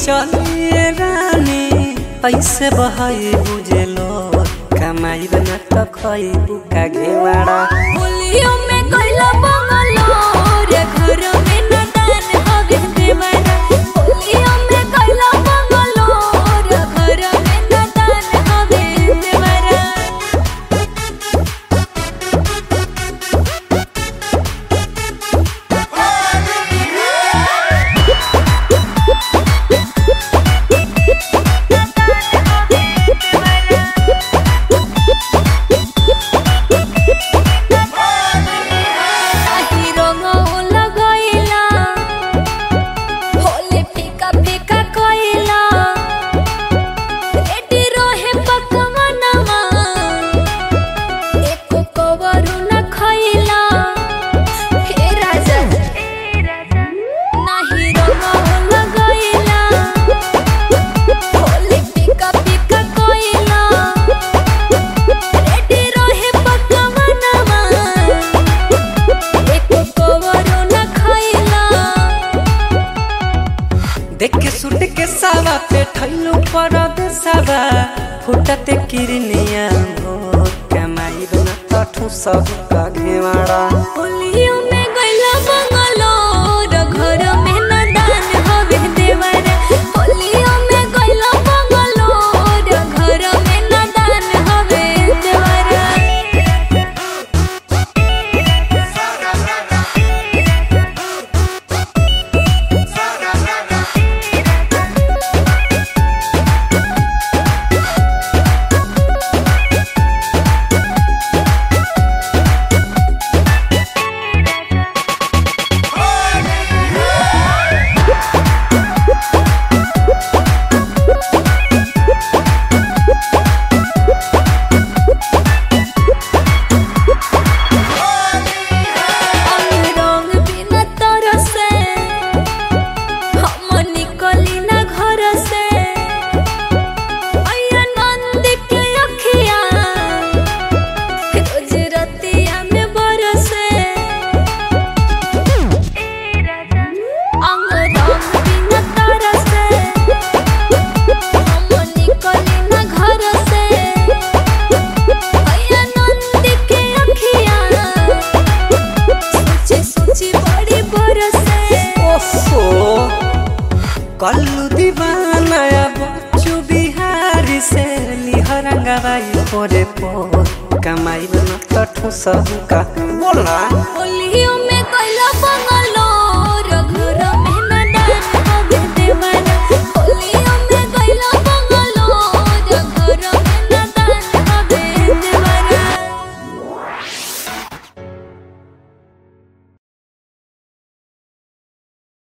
चलिए रानी पैसे बहाई बुझेलो कमाई न त खइबू का घेवाड़ा होलियों में कैला बंगलो रे घर में न दान हवे देवरा होलियों में कैला बंगलो रे घर में न दान हवे देवरा आही रंगो लगैला होली फीका फीका कइला एटी रोहे पकवनवा एको कवरू न खइला हे राजा नाही रंगो लगैला होली फीका फीका कइला एटी रोहे पकवनवा एको कवरू न खइला देख के सुट के सावा पे ठैलू पर देसावा फुटते किरनिया हो कमाई न त ठुसहु का घेवाड़ा होलियों में गइला बंगलो र घर में न दान हवे देवरा होलियों में गइला बंगलो र घर में न दान हवे देवरा रंग बिना तरसे हम निकली ना घर से अया नंद के अखिया रोज रतिया में बरसे अंग रंग बिना तरसे हम निकली ना घर से अया नंद के अखिया सोची सोची बड़ी बरसे ओफो कल्लू दीवाना बच्चू बिहारी से लिहरंगवाई पोरे पो कमाई न त ठुसहु का बोला होलियों